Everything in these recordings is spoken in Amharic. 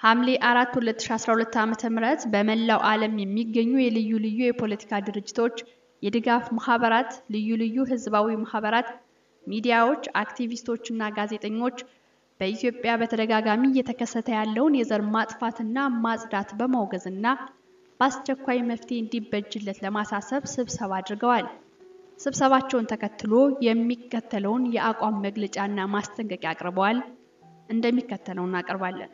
ሐምሌ 4 2012 ዓ.ም በመላው ዓለም የሚገኙ የልዩ ልዩ የፖለቲካ ድርጅቶች፣ የድጋፍ ማህበራት፣ ልዩ ልዩ ህዝባዊ ማህበራት፣ ሚዲያዎች፣ አክቲቪስቶችና ጋዜጠኞች በኢትዮጵያ በተደጋጋሚ እየተከሰተ ያለውን የዘር ማጥፋትና ማጽዳት በማውገዝና በአስቸኳይ መፍትሄ እንዲበጅለት ለማሳሰብ ስብሰባ አድርገዋል። ስብሰባቸውን ተከትሎ የሚከተለውን የአቋም መግለጫና ማስጠንቀቂያ አቅርበዋል። እንደሚከተለው እናቀርባለን።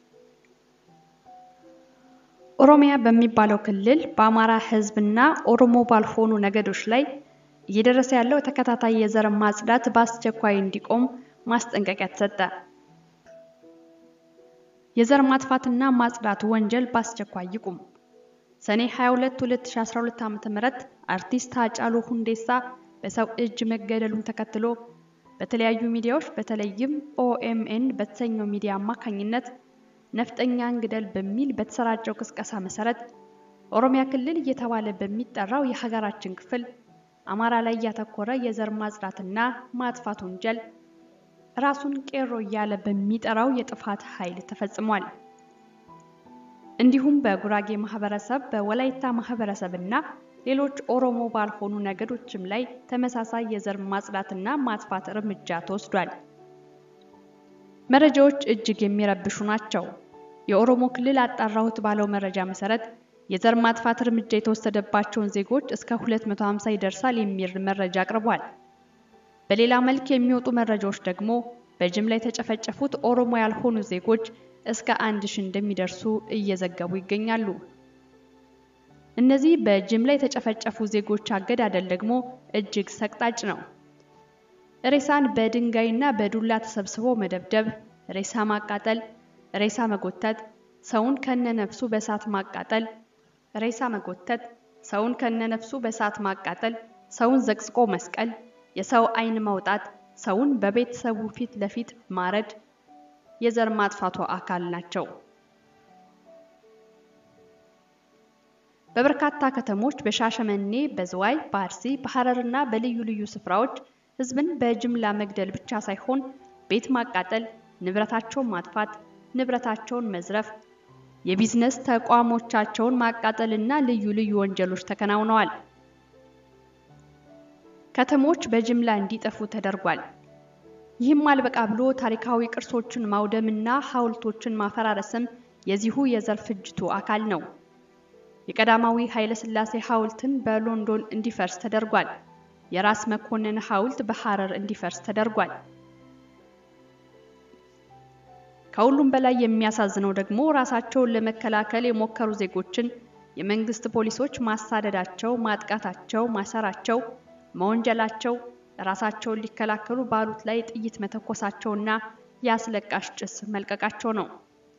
ኦሮሚያ በሚባለው ክልል በአማራ ህዝብና ኦሮሞ ባልሆኑ ነገዶች ላይ እየደረሰ ያለው ተከታታይ የዘር ማጽዳት በአስቸኳይ እንዲቆም ማስጠንቀቂያ ተሰጠ። የዘር ማጥፋትና ማጽዳት ወንጀል በአስቸኳይ ይቁም። ሰኔ 22 2012 ዓ.ም አርቲስት ሃጫሉ ሁንዴሳ በሰው እጅ መገደሉን ተከትሎ በተለያዩ ሚዲያዎች በተለይም ኦኤምኤን በተሰኘው ሚዲያ አማካኝነት ነፍጠኛን ግደል በሚል በተሰራጨው ቅስቀሳ መሰረት ኦሮሚያ ክልል እየተባለ በሚጠራው የሀገራችን ክፍል አማራ ላይ ያተኮረ የዘር ማጽዳትና ማጥፋት ወንጀል ራሱን ቄሮ እያለ በሚጠራው የጥፋት ኃይል ተፈጽሟል። እንዲሁም በጉራጌ ማህበረሰብ፣ በወላይታ ማህበረሰብ እና ሌሎች ኦሮሞ ባልሆኑ ነገዶችም ላይ ተመሳሳይ የዘር ማጽዳትና ማጥፋት እርምጃ ተወስዷል። መረጃዎች እጅግ የሚረብሹ ናቸው። የኦሮሞ ክልል አጣራሁት ባለው መረጃ መሰረት የዘር ማጥፋት እርምጃ የተወሰደባቸውን ዜጎች እስከ 250 ይደርሳል የሚል መረጃ አቅርቧል። በሌላ መልክ የሚወጡ መረጃዎች ደግሞ በጅምላ የተጨፈጨፉት ኦሮሞ ያልሆኑ ዜጎች እስከ አንድ ሺህ እንደሚደርሱ እየዘገቡ ይገኛሉ። እነዚህ በጅምላ የተጨፈጨፉ ዜጎች አገዳደል ደግሞ እጅግ ሰቅጣጭ ነው። ሬሳን በድንጋይና በዱላ ተሰብስቦ መደብደብ፣ ሬሳ ማቃጠል፣ ሬሳ መጎተት፣ ሰውን ከነነፍሱ በእሳት ማቃጠል፣ ሬሳ መጎተት፣ ሰውን ከነነፍሱ በእሳት ማቃጠል፣ ሰውን ዘቅዝቆ መስቀል፣ የሰው ዓይን ማውጣት፣ ሰውን በቤተሰቡ ፊት ለፊት ማረድ የዘር ማጥፋቱ አካል ናቸው። በበርካታ ከተሞች በሻሸመኔ፣ በዝዋይ፣ በአርሲ፣ በሐረርና በልዩ ልዩ ስፍራዎች ህዝብን በጅምላ መግደል ብቻ ሳይሆን ቤት ማቃጠል፣ ንብረታቸውን ማጥፋት፣ ንብረታቸውን መዝረፍ፣ የቢዝነስ ተቋሞቻቸውን ማቃጠልና ልዩ ልዩ ወንጀሎች ተከናውነዋል። ከተሞች በጅምላ እንዲጠፉ ተደርጓል። ይህም አልበቃ ብሎ ታሪካዊ ቅርሶችን ማውደምና ሐውልቶችን ማፈራረስም የዚሁ የዘር ፍጅቱ አካል ነው። የቀዳማዊ ኃይለ ሥላሴ ሐውልትን በሎንዶን እንዲፈርስ ተደርጓል። የራስ መኮንን ሐውልት በሐረር እንዲፈርስ ተደርጓል። ከሁሉም በላይ የሚያሳዝነው ደግሞ ራሳቸውን ለመከላከል የሞከሩ ዜጎችን የመንግስት ፖሊሶች ማሳደዳቸው፣ ማጥቃታቸው፣ ማሰራቸው፣ መወንጀላቸው ራሳቸውን ሊከላከሉ ባሉት ላይ ጥይት መተኮሳቸውና የአስለቃሽ ጭስ መልቀቃቸው ነው።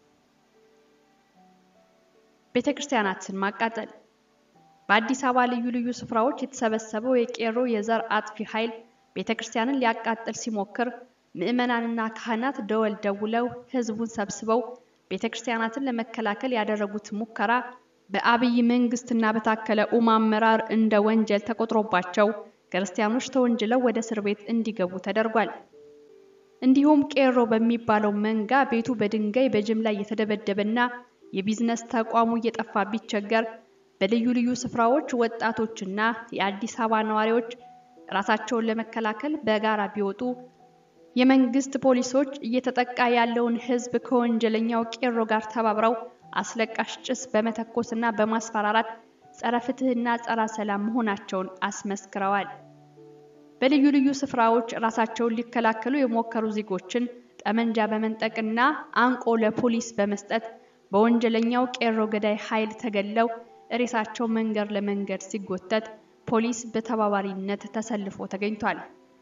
ቤተ ክርስቲያናትን ማቃጠል። በአዲስ አበባ ልዩ ልዩ ስፍራዎች የተሰበሰበው የቄሮ የዘር አጥፊ ኃይል ቤተ ክርስቲያንን ሊያቃጥል ሲሞክር ምዕመናንና ካህናት ደወል ደውለው ህዝቡን ሰብስበው ቤተ ክርስቲያናትን ለመከላከል ያደረጉት ሙከራ በአብይ መንግስትና በታከለ ኡማ አመራር እንደ ወንጀል ተቆጥሮባቸው ክርስቲያኖች ተወንጅለው ወደ እስር ቤት እንዲገቡ ተደርጓል። እንዲሁም ቄሮ በሚባለው መንጋ ቤቱ በድንጋይ በጅምላ እየተደበደበና የቢዝነስ ተቋሙ እየጠፋ ቢቸገር በልዩ ልዩ ስፍራዎች ወጣቶችና የአዲስ አበባ ነዋሪዎች ራሳቸውን ለመከላከል በጋራ ቢወጡ የመንግስት ፖሊሶች እየተጠቃ ያለውን ህዝብ ከወንጀለኛው ቄሮ ጋር ተባብረው አስለቃሽ ጭስ በመተኮስና በማስፈራራት ጸረ ፍትህና ጸረ ሰላም መሆናቸውን አስመስክረዋል። በልዩ ልዩ ስፍራዎች ራሳቸውን ሊከላከሉ የሞከሩ ዜጎችን ጠመንጃ በመንጠቅና አንቆ ለፖሊስ በመስጠት በወንጀለኛው ቄሮ ገዳይ ኃይል ተገለው ሬሳቸው መንገድ ለመንገድ ሲጎተት ፖሊስ በተባባሪነት ተሰልፎ ተገኝቷል።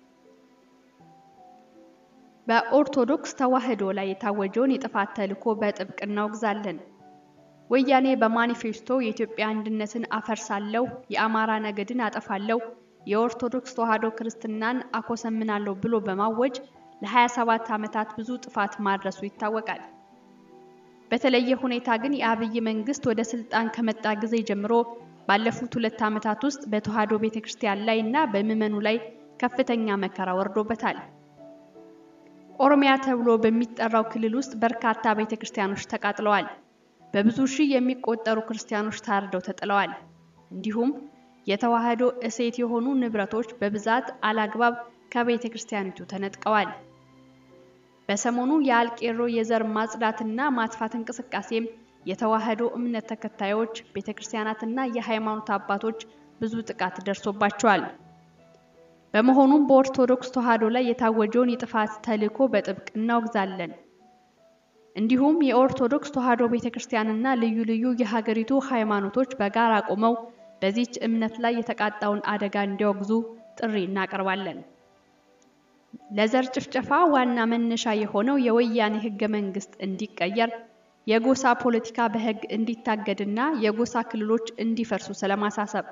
በኦርቶዶክስ ተዋሕዶ ላይ የታወጀውን የጥፋት ተልዕኮ በጥብቅ እናወግዛለን። ወያኔ በማኒፌስቶ የኢትዮጵያ አንድነትን አፈርሳለሁ፣ የአማራ ነገድን አጠፋለሁ፣ የኦርቶዶክስ ተዋሕዶ ክርስትናን አኮሰምናለሁ ብሎ በማወጅ ለ27 ዓመታት ብዙ ጥፋት ማድረሱ ይታወቃል። በተለየ ሁኔታ ግን የአብይ መንግስት ወደ ስልጣን ከመጣ ጊዜ ጀምሮ ባለፉት ሁለት ዓመታት ውስጥ በተዋሕዶ ቤተክርስቲያን ላይ እና በምዕመኑ ላይ ከፍተኛ መከራ ወርዶበታል። ኦሮሚያ ተብሎ በሚጠራው ክልል ውስጥ በርካታ ቤተ ክርስቲያኖች ተቃጥለዋል። በብዙ ሺህ የሚቆጠሩ ክርስቲያኖች ታርደው ተጥለዋል። እንዲሁም የተዋህዶ እሴት የሆኑ ንብረቶች በብዛት አላግባብ ከቤተ ክርስቲያኒቱ ተነጥቀዋል። በሰሞኑ የአልቄሮ የዘር ማጽዳትና ማጥፋት እንቅስቃሴም የተዋህዶ እምነት ተከታዮች ቤተ ክርስቲያናትና የሃይማኖት አባቶች ብዙ ጥቃት ደርሶባቸዋል። በመሆኑም በኦርቶዶክስ ተዋህዶ ላይ የታወጀውን የጥፋት ተልዕኮ በጥብቅ እናወግዛለን። እንዲሁም የኦርቶዶክስ ተዋህዶ ቤተ ክርስቲያንና ልዩ ልዩ የሀገሪቱ ሃይማኖቶች በጋራ ቆመው በዚች እምነት ላይ የተቃጣውን አደጋ እንዲያወግዙ ጥሪ እናቀርባለን። ለዘር ጭፍጨፋ ዋና መነሻ የሆነው የወያኔ ህገ መንግስት እንዲቀየር፣ የጎሳ ፖለቲካ በህግ እንዲታገድና የጎሳ ክልሎች እንዲፈርሱ ስለማሳሰብ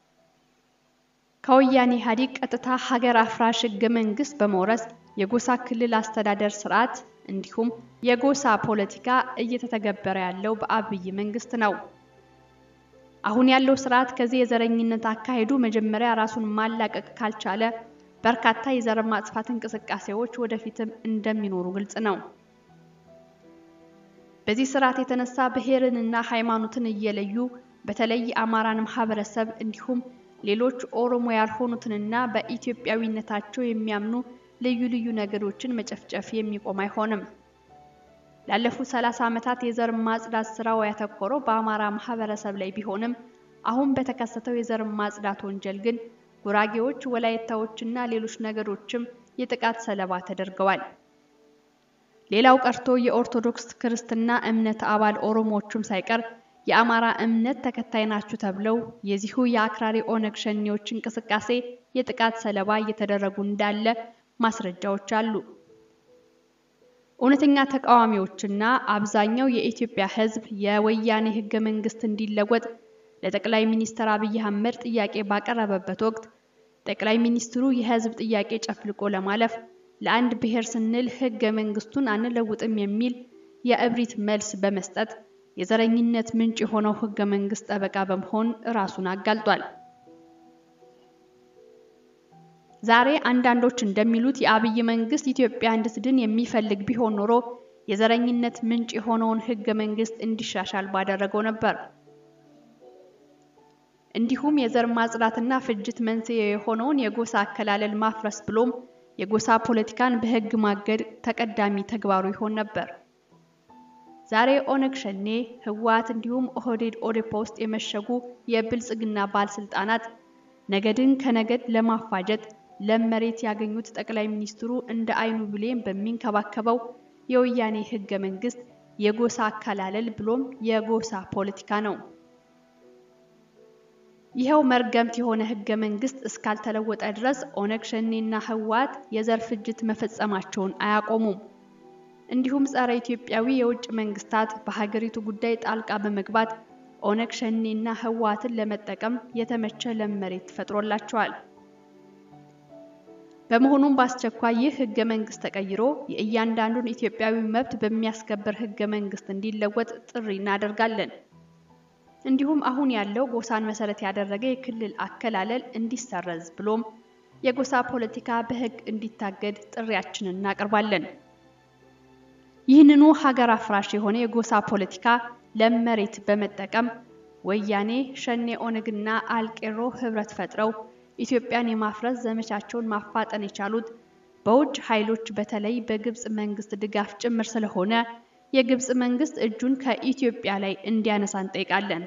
ከወያኔ ኢህአዴግ ቀጥታ ሀገር አፍራሽ ህገ መንግስት በመውረስ የጎሳ ክልል አስተዳደር ስርዓት እንዲሁም የጎሳ ፖለቲካ እየተተገበረ ያለው በአብይ መንግስት ነው። አሁን ያለው ስርዓት ከዚህ የዘረኝነት አካሄዱ መጀመሪያ ራሱን ማላቀቅ ካልቻለ በርካታ የዘር ማጥፋት እንቅስቃሴዎች ወደፊትም እንደሚኖሩ ግልጽ ነው። በዚህ ስርዓት የተነሳ ብሔርንና ሃይማኖትን እየለዩ በተለይ የአማራን ማህበረሰብ እንዲሁም ሌሎች ኦሮሞ ያልሆኑትንና በኢትዮጵያዊነታቸው የሚያምኑ ልዩ ልዩ ነገዶችን መጨፍጨፍ የሚቆም አይሆንም። ላለፉት ሰላሳ ዓመታት የዘር ማጽዳት ስራው ያተኮረው በአማራ ማህበረሰብ ላይ ቢሆንም አሁን በተከሰተው የዘር ማጽዳት ወንጀል ግን ጉራጌዎች፣ ወላይታዎችና ሌሎች ነገዶችም የጥቃት ሰለባ ተደርገዋል። ሌላው ቀርቶ የኦርቶዶክስ ክርስትና እምነት አባል ኦሮሞዎቹም ሳይቀር የአማራ እምነት ተከታይ ናችሁ ተብለው የዚሁ የአክራሪ ኦነግ ሸኔዎች እንቅስቃሴ የጥቃት ሰለባ እየተደረጉ እንዳለ ማስረጃዎች አሉ። እውነተኛ ተቃዋሚዎችና አብዛኛው የኢትዮጵያ ሕዝብ የወያኔ ህገ መንግስት እንዲለወጥ ለጠቅላይ ሚኒስትር አብይ አህመድ ጥያቄ ባቀረበበት ወቅት ጠቅላይ ሚኒስትሩ የህዝብ ጥያቄ ጨፍልቆ ለማለፍ ለአንድ ብሔር ስንል ህገ መንግስቱን አንለውጥም የሚል የእብሪት መልስ በመስጠት የዘረኝነት ምንጭ የሆነው ህገ መንግስት ጠበቃ በመሆን ራሱን አጋልጧል። ዛሬ አንዳንዶች እንደሚሉት የአብይ መንግስት ኢትዮጵያ እንድትድን የሚፈልግ ቢሆን ኖሮ የዘረኝነት ምንጭ የሆነውን ህገ መንግስት እንዲሻሻል ባደረገው ነበር። እንዲሁም የዘር ማጽዳትና ፍጅት መንስኤ የሆነውን የጎሳ አከላለል ማፍረስ ብሎም የጎሳ ፖለቲካን በህግ ማገድ ተቀዳሚ ተግባሩ ይሆን ነበር። ዛሬ ኦነግ ሸኔ፣ ህወሓት እንዲሁም ኦህዴድ ኦዴፓ ውስጥ የመሸጉ የብልጽግና ባለስልጣናት ነገድን ከነገድ ለማፋጀት ለም መሬት ያገኙት ጠቅላይ ሚኒስትሩ እንደ አይኑ ብሌን በሚንከባከበው የወያኔ ህገ መንግስት የጎሳ አከላለል ብሎም የጎሳ ፖለቲካ ነው። ይኸው መርገምት የሆነ ህገ መንግስት እስካልተለወጠ ድረስ ኦነግ ሸኔና ህወሓት የዘር ፍጅት መፈጸማቸውን አያቆሙም። እንዲሁም ጸረ ኢትዮጵያዊ የውጭ መንግስታት በሀገሪቱ ጉዳይ ጣልቃ በመግባት ኦነግ ሸኔና ህወሓትን ለመጠቀም የተመቸ ለም መሬት ተፈጥሮላቸዋል። በመሆኑም በአስቸኳይ ይህ ህገ መንግስት ተቀይሮ የእያንዳንዱን ኢትዮጵያዊ መብት በሚያስከብር ህገ መንግስት እንዲለወጥ ጥሪ እናደርጋለን። እንዲሁም አሁን ያለው ጎሳን መሰረት ያደረገ የክልል አከላለል እንዲሰረዝ ብሎም የጎሳ ፖለቲካ በህግ እንዲታገድ ጥሪያችንን እናቀርባለን። ይህንኑ ሀገር አፍራሽ የሆነ የጎሳ ፖለቲካ ለም መሬት በመጠቀም ወያኔ፣ ሸኔ፣ ኦነግና አልቄሮ ህብረት ፈጥረው ኢትዮጵያን የማፍረስ ዘመቻቸውን ማፋጠን የቻሉት በውጭ ኃይሎች በተለይ በግብጽ መንግስት ድጋፍ ጭምር ስለሆነ የግብጽ መንግስት እጁን ከኢትዮጵያ ላይ እንዲያነሳ እንጠይቃለን።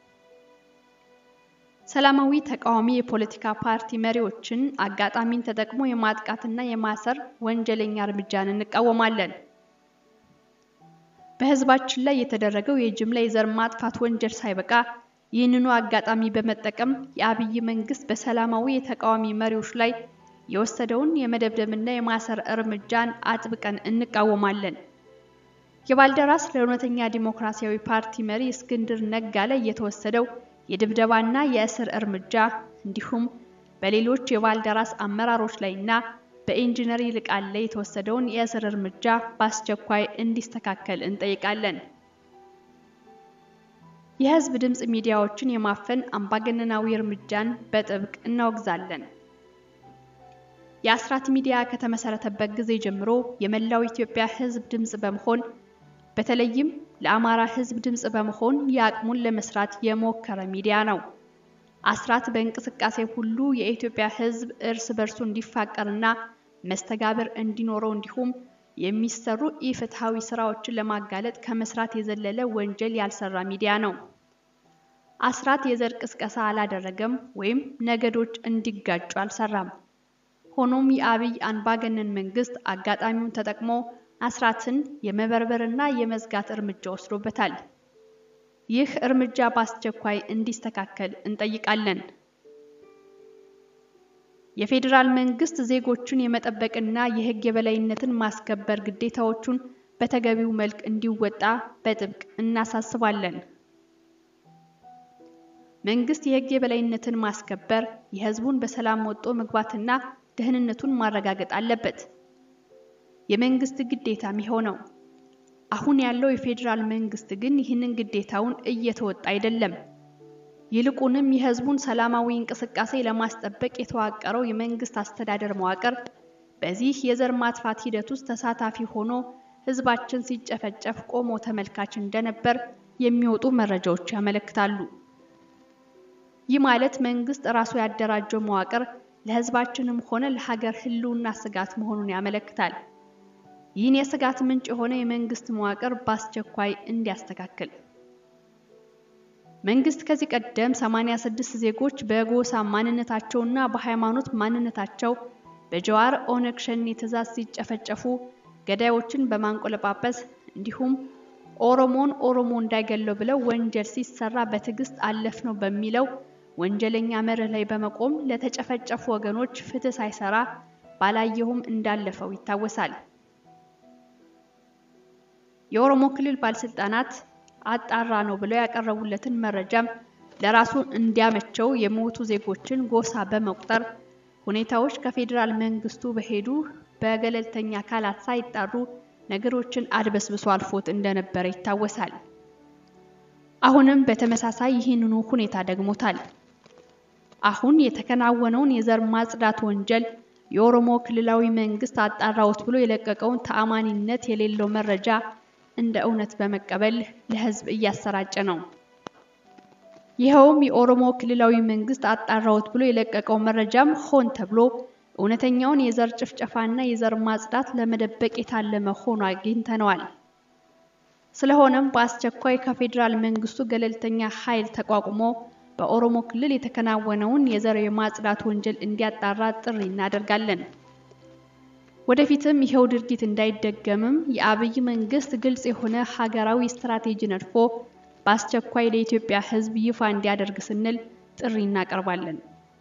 ሰላማዊ ተቃዋሚ የፖለቲካ ፓርቲ መሪዎችን አጋጣሚን ተጠቅሞ የማጥቃትና የማሰር ወንጀለኛ እርምጃን እንቃወማለን። በህዝባችን ላይ የተደረገው የጅምላ የዘር ማጥፋት ወንጀል ሳይበቃ ይህንኑ አጋጣሚ በመጠቀም የአብይ መንግስት በሰላማዊ የተቃዋሚ መሪዎች ላይ የወሰደውን የመደብደብና የማሰር እርምጃን አጥብቀን እንቃወማለን። የባልደራስ ለእውነተኛ ዲሞክራሲያዊ ፓርቲ መሪ እስክንድር ነጋ ላይ የተወሰደው የድብደባና የእስር እርምጃ እንዲሁም በሌሎች የባልደራስ አመራሮች ላይና በኢንጂነር ይልቃል ላይ የተወሰደውን የእስር እርምጃ በአስቸኳይ እንዲስተካከል እንጠይቃለን። የህዝብ ድምፅ ሚዲያዎችን የማፈን አምባገነናዊ እርምጃን በጥብቅ እናወግዛለን። የአስራት ሚዲያ ከተመሰረተበት ጊዜ ጀምሮ የመላው ኢትዮጵያ ሕዝብ ድምፅ በመሆን በተለይም ለአማራ ሕዝብ ድምፅ በመሆን የአቅሙን ለመስራት የሞከረ ሚዲያ ነው። አስራት በእንቅስቃሴ ሁሉ የኢትዮጵያ ሕዝብ እርስ በርሱ እንዲፋቀርና መስተጋብር እንዲኖረው እንዲሁም የሚሰሩ ኢፍትሐዊ ስራዎችን ለማጋለጥ ከመስራት የዘለለ ወንጀል ያልሰራ ሚዲያ ነው። አስራት የዘር ቅስቀሳ አላደረገም ወይም ነገዶች እንዲጋጩ አልሰራም። ሆኖም የአብይ አምባገነን መንግስት አጋጣሚውን ተጠቅሞ አስራትን የመበርበርና የመዝጋት እርምጃ ወስዶበታል። ይህ እርምጃ በአስቸኳይ እንዲስተካከል እንጠይቃለን። የፌዴራል መንግስት ዜጎቹን የመጠበቅና የህግ የበላይነትን ማስከበር ግዴታዎቹን በተገቢው መልክ እንዲወጣ በጥብቅ እናሳስባለን። መንግስት የህግ የበላይነትን ማስከበር የህዝቡን በሰላም ወጥቶ መግባትና ደህንነቱን ማረጋገጥ አለበት። የመንግስት ግዴታም ይኸው ነው። አሁን ያለው የፌዴራል መንግስት ግን ይህንን ግዴታውን እየተወጣ አይደለም። ይልቁንም የህዝቡን ሰላማዊ እንቅስቃሴ ለማስጠበቅ የተዋቀረው የመንግስት አስተዳደር መዋቅር በዚህ የዘር ማጥፋት ሂደት ውስጥ ተሳታፊ ሆኖ ህዝባችን ሲጨፈጨፍ ቆሞ ተመልካች እንደነበር የሚወጡ መረጃዎች ያመለክታሉ። ይህ ማለት መንግስት ራሱ ያደራጀው መዋቅር ለህዝባችንም ሆነ ለሀገር ህልውና ስጋት መሆኑን ያመለክታል። ይህን የስጋት ምንጭ የሆነ የመንግስት መዋቅር በአስቸኳይ እንዲያስተካክል መንግስት ከዚህ ቀደም 86 ዜጎች በጎሳ ማንነታቸውና በሃይማኖት ማንነታቸው በጀዋር ኦነግ ሸኔ ትዕዛዝ ሲጨፈጨፉ ገዳዮችን በማንቆለጳጰስ እንዲሁም ኦሮሞን ኦሮሞ እንዳይገለው ብለው ወንጀል ሲሰራ በትዕግስት አለፍ ነው በሚለው ወንጀለኛ መርህ ላይ በመቆም ለተጨፈጨፉ ወገኖች ፍትህ ሳይሰራ ባላየሁም እንዳለፈው ይታወሳል። የኦሮሞ ክልል ባለስልጣናት አጣራ ነው ብለው ያቀረቡለትን መረጃም ለራሱ እንዲያመቸው የሞቱ ዜጎችን ጎሳ በመቁጠር ሁኔታዎች ከፌዴራል መንግስቱ በሄዱ በገለልተኛ አካላት ሳይጣሩ ነገሮችን አድበስብሶ አልፎት እንደነበረ ይታወሳል። አሁንም በተመሳሳይ ይህንኑ ሁኔታ ደግሞታል። አሁን የተከናወነውን የዘር ማጽዳት ወንጀል የኦሮሞ ክልላዊ መንግስት አጣራውት ብሎ የለቀቀውን ተአማኒነት የሌለው መረጃ እንደ እውነት በመቀበል ለህዝብ እያሰራጨ ነው። ይኸውም የኦሮሞ ክልላዊ መንግስት አጣራውት ብሎ የለቀቀው መረጃም ሆን ተብሎ እውነተኛውን የዘር ጭፍጨፋና የዘር ማጽዳት ለመደበቅ የታለመ ሆኖ አግኝተነዋል። ስለሆነም በአስቸኳይ ከፌዴራል መንግስቱ ገለልተኛ ኃይል ተቋቁሞ በኦሮሞ ክልል የተከናወነውን የዘር የማጽዳት ወንጀል እንዲያጣራ ጥሪ እናደርጋለን። ወደፊትም ይኸው ድርጊት እንዳይደገምም የአብይ መንግስት ግልጽ የሆነ ሀገራዊ ስትራቴጂ ነድፎ በአስቸኳይ ለኢትዮጵያ ሕዝብ ይፋ እንዲያደርግ ስንል ጥሪ እናቀርባለን።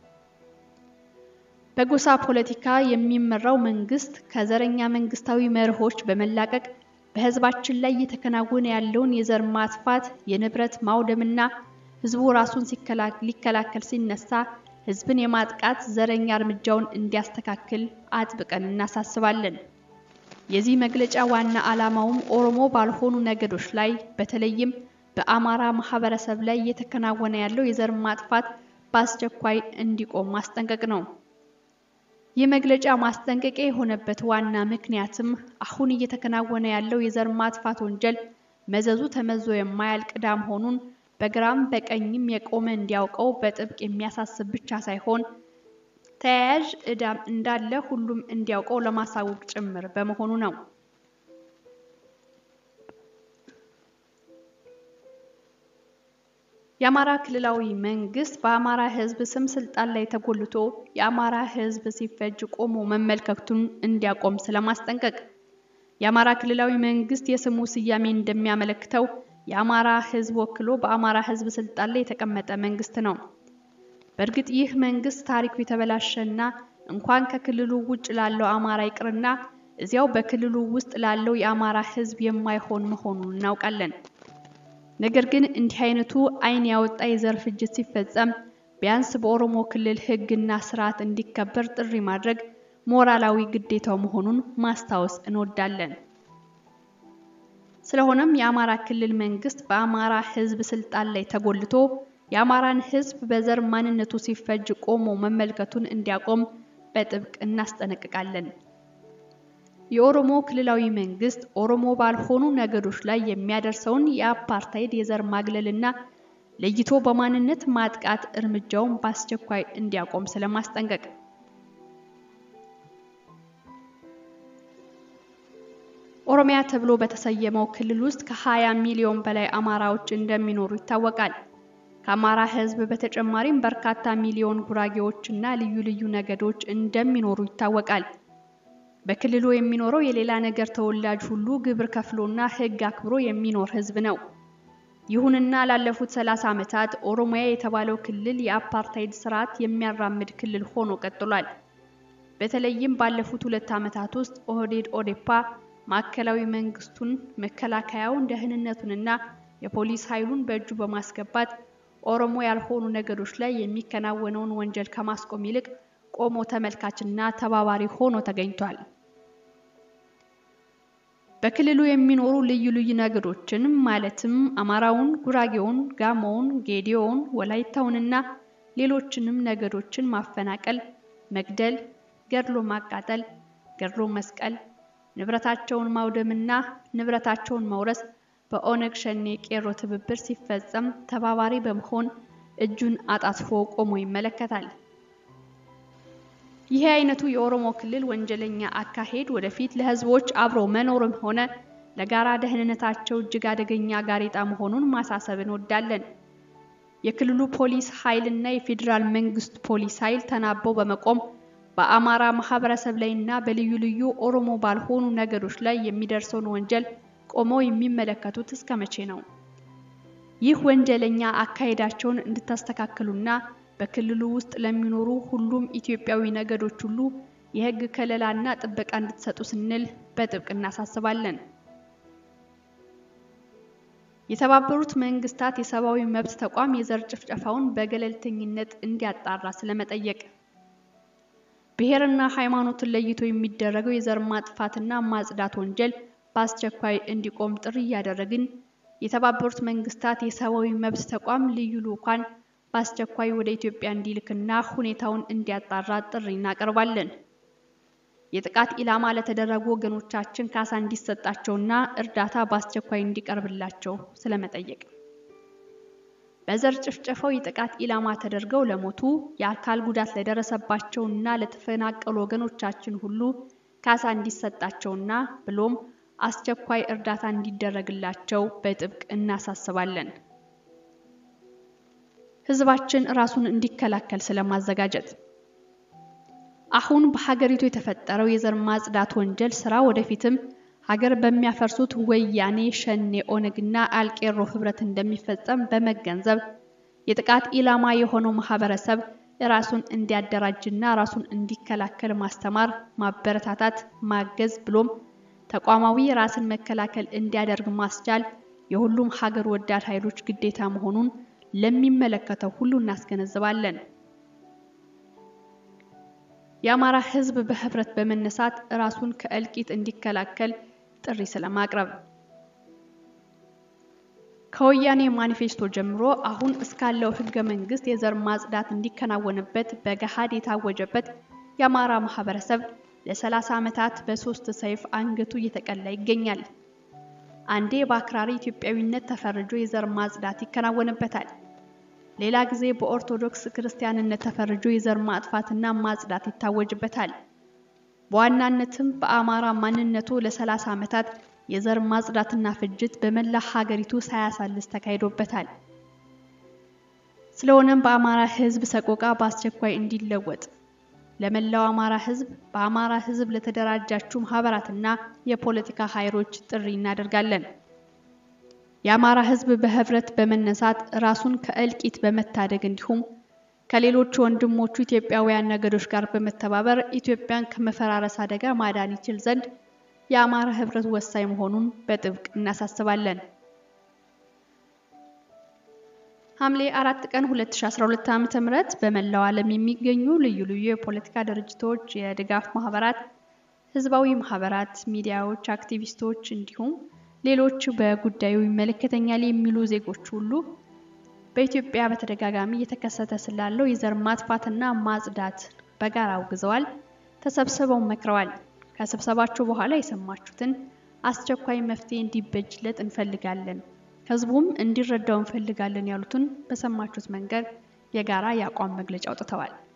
በጎሳ ፖለቲካ የሚመራው መንግስት ከዘረኛ መንግስታዊ መርሆች በመላቀቅ በህዝባችን ላይ እየተከናወነ ያለውን የዘር ማጥፋት፣ የንብረት ማውደምና ህዝቡ ራሱን ሊከላከል ሲነሳ ህዝብን የማጥቃት ዘረኛ እርምጃውን እንዲያስተካክል አጥብቀን እናሳስባለን። የዚህ መግለጫ ዋና ዓላማውም ኦሮሞ ባልሆኑ ነገዶች ላይ በተለይም በአማራ ማህበረሰብ ላይ እየተከናወነ ያለው የዘር ማጥፋት በአስቸኳይ እንዲቆም ማስጠንቀቅ ነው። ይህ መግለጫ ማስጠንቀቂያ የሆነበት ዋና ምክንያትም አሁን እየተከናወነ ያለው የዘር ማጥፋት ወንጀል መዘዙ ተመዞ የማያልቅ ዕዳ መሆኑን በግራም በቀኝም የቆመ እንዲያውቀው በጥብቅ የሚያሳስብ ብቻ ሳይሆን ተያያዥ ዕዳም እንዳለ ሁሉም እንዲያውቀው ለማሳወቅ ጭምር በመሆኑ ነው። የአማራ ክልላዊ መንግስት በአማራ ህዝብ ስም ስልጣን ላይ ተጎልቶ የአማራ ህዝብ ሲፈጅ ቆሞ መመልከቱን እንዲያቆም ስለማስጠንቀቅ የአማራ ክልላዊ መንግስት የስሙ ስያሜ እንደሚያመለክተው የአማራ ህዝብ ወክሎ በአማራ ህዝብ ስልጣን ላይ የተቀመጠ መንግስት ነው። በእርግጥ ይህ መንግስት ታሪኩ የተበላሸና እንኳን ከክልሉ ውጭ ላለው አማራ ይቅርና እዚያው በክልሉ ውስጥ ላለው የአማራ ህዝብ የማይሆን መሆኑን እናውቃለን። ነገር ግን እንዲህ አይነቱ ዓይን ያወጣ የዘር ፍጅት ሲፈጸም ቢያንስ በኦሮሞ ክልል ህግና ስርዓት እንዲከበር ጥሪ ማድረግ ሞራላዊ ግዴታው መሆኑን ማስታወስ እንወዳለን። ስለሆነም የአማራ ክልል መንግስት በአማራ ህዝብ ስልጣን ላይ ተጎልቶ የአማራን ህዝብ በዘር ማንነቱ ሲፈጅ ቆሞ መመልከቱን እንዲያቆም በጥብቅ እናስጠነቅቃለን። የኦሮሞ ክልላዊ መንግስት ኦሮሞ ባልሆኑ ነገዶች ላይ የሚያደርሰውን የአፓርታይድ የዘር ማግለልና ለይቶ በማንነት ማጥቃት እርምጃውን በአስቸኳይ እንዲያቆም ስለማስጠንቀቅ ኦሮሚያ ተብሎ በተሰየመው ክልል ውስጥ ከ20 ሚሊዮን በላይ አማራዎች እንደሚኖሩ ይታወቃል። ከአማራ ሕዝብ በተጨማሪም በርካታ ሚሊዮን ጉራጌዎች እና ልዩ ልዩ ነገዶች እንደሚኖሩ ይታወቃል። በክልሉ የሚኖረው የሌላ ነገር ተወላጅ ሁሉ ግብር ከፍሎና ሕግ አክብሮ የሚኖር ሕዝብ ነው። ይሁንና ላለፉት 30 ዓመታት ኦሮሚያ የተባለው ክልል የአፓርታይድ ስርዓት የሚያራምድ ክልል ሆኖ ቀጥሏል። በተለይም ባለፉት ሁለት ዓመታት ውስጥ ኦህዴድ ኦዴፓ ማዕከላዊ መንግስቱን፣ መከላከያውን፣ ደህንነቱንና የፖሊስ ኃይሉን በእጁ በማስገባት ኦሮሞ ያልሆኑ ነገዶች ላይ የሚከናወነውን ወንጀል ከማስቆም ይልቅ ቆሞ ተመልካችና ተባባሪ ሆኖ ተገኝቷል። በክልሉ የሚኖሩ ልዩ ልዩ ነገዶችን ማለትም አማራውን፣ ጉራጌውን፣ ጋሞውን፣ ጌዲዮውን፣ ወላይታውንና ሌሎችንም ነገዶችን ማፈናቀል፣ መግደል፣ ገድሎ ማቃጠል፣ ገድሎ መስቀል፣ ንብረታቸውን ማውደምና ንብረታቸውን መውረስ በኦነግ ሸኔ ቄሮ ትብብር ሲፈጸም ተባባሪ በመሆን እጁን አጣጥፎ ቆሞ ይመለከታል። ይህ አይነቱ የኦሮሞ ክልል ወንጀለኛ አካሄድ ወደፊት ለህዝቦች አብሮ መኖርም ሆነ ለጋራ ደህንነታቸው እጅግ አደገኛ ጋሬጣ መሆኑን ማሳሰብ እንወዳለን። የክልሉ ፖሊስ ኃይልና የፌዴራል መንግስት ፖሊስ ኃይል ተናበው በመቆም በአማራ ማህበረሰብ ላይና በልዩ ልዩ ኦሮሞ ባልሆኑ ነገዶች ላይ የሚደርሰውን ወንጀል ቆመው የሚመለከቱት እስከ መቼ ነው? ይህ ወንጀለኛ አካሄዳቸውን እንድታስተካክሉና በክልሉ ውስጥ ለሚኖሩ ሁሉም ኢትዮጵያዊ ነገዶች ሁሉ የህግ ከለላና ጥበቃ እንድትሰጡ ስንል በጥብቅ እናሳስባለን። የተባበሩት መንግስታት የሰብአዊ መብት ተቋም የዘር ጭፍጨፋውን በገለልተኝነት እንዲያጣራ ስለመጠየቅ፣ ብሔርና ሃይማኖትን ለይቶ የሚደረገው የዘር ማጥፋትና ማጽዳት ወንጀል በአስቸኳይ እንዲቆም ጥሪ እያደረግን የተባበሩት መንግስታት የሰብአዊ መብት ተቋም ልዩ ልዑካን በአስቸኳይ ወደ ኢትዮጵያ እንዲልክና ሁኔታውን እንዲያጣራ ጥሪ እናቀርባለን። የጥቃት ኢላማ ለተደረጉ ወገኖቻችን ካሳ እንዲሰጣቸውና እርዳታ በአስቸኳይ እንዲቀርብላቸው ስለመጠየቅ፣ በዘር ጭፍጨፋው የጥቃት ኢላማ ተደርገው ለሞቱ የአካል ጉዳት ለደረሰባቸውና ለተፈናቀሉ ወገኖቻችን ሁሉ ካሳ እንዲሰጣቸውና ብሎም አስቸኳይ እርዳታ እንዲደረግላቸው በጥብቅ እናሳስባለን። ህዝባችን ራሱን እንዲከላከል ስለማዘጋጀት አሁን በሀገሪቱ የተፈጠረው የዘር ማጽዳት ወንጀል ስራ ወደፊትም ሀገር በሚያፈርሱት ወያኔ፣ ሸኔ፣ ኦነግና አልቄሮ ህብረት እንደሚፈጸም በመገንዘብ የጥቃት ኢላማ የሆነው ማህበረሰብ ራሱን እንዲያደራጅና ራሱን እንዲከላከል ማስተማር፣ ማበረታታት፣ ማገዝ ብሎም ተቋማዊ ራስን መከላከል እንዲያደርግ ማስቻል የሁሉም ሀገር ወዳድ ኃይሎች ግዴታ መሆኑን ለሚመለከተው ሁሉ እናስገነዝባለን። የአማራ ህዝብ በህብረት በመነሳት ራሱን ከእልቂት እንዲከላከል ጥሪ ስለማቅረብ ከወያኔ ማኒፌስቶ ጀምሮ አሁን እስካለው ህገ መንግስት የዘር ማጽዳት እንዲከናወንበት በገሃድ የታወጀበት የአማራ ማህበረሰብ ለሰላሳ ዓመታት በሶስት ሰይፍ አንገቱ እየተቀላ ይገኛል። አንዴ በአክራሪ ኢትዮጵያዊነት ተፈርጆ የዘር ማጽዳት ይከናወንበታል። ሌላ ጊዜ በኦርቶዶክስ ክርስቲያንነት ተፈርጆ የዘር ማጥፋትና ማጽዳት ይታወጅበታል። በዋናነትም በአማራ ማንነቱ ለሰላሳ ዓመታት የዘር ማጽዳትና ፍጅት በመላ ሀገሪቱ ሳያሳልስ ተካሂዶበታል። ስለሆነም በአማራ ህዝብ ሰቆቃ በአስቸኳይ እንዲለወጥ ለመላው አማራ ህዝብ በአማራ ህዝብ ለተደራጃችሁ ማህበራትና የፖለቲካ ኃይሎች ጥሪ እናደርጋለን። የአማራ ህዝብ በህብረት በመነሳት ራሱን ከእልቂት በመታደግ እንዲሁም ከሌሎች ወንድሞቹ ኢትዮጵያውያን ነገዶች ጋር በመተባበር ኢትዮጵያን ከመፈራረስ አደጋ ማዳን ይችል ዘንድ የአማራ ህብረት ወሳኝ መሆኑን በጥብቅ እናሳስባለን። ሐምሌ አራት ቀን 2012 ዓ.ም በመላው ዓለም የሚገኙ ልዩ ልዩ የፖለቲካ ድርጅቶች፣ የድጋፍ ማህበራት፣ ህዝባዊ ማህበራት፣ ሚዲያዎች፣ አክቲቪስቶች እንዲሁም ሌሎች በጉዳዩ ይመለከተኛል የሚሉ ዜጎች ሁሉ በኢትዮጵያ በተደጋጋሚ እየተከሰተ ስላለው የዘር ማጥፋትና ማጽዳት በጋራ አውግዘዋል። ተሰብስበው መክረዋል። ከስብሰባቸው በኋላ የሰማችሁትን አስቸኳይ መፍትሄ እንዲበጅለት እንፈልጋለን፣ ህዝቡም እንዲረዳው እንፈልጋለን ያሉትን በሰማችሁት መንገድ የጋራ የአቋም መግለጫ አውጥተዋል።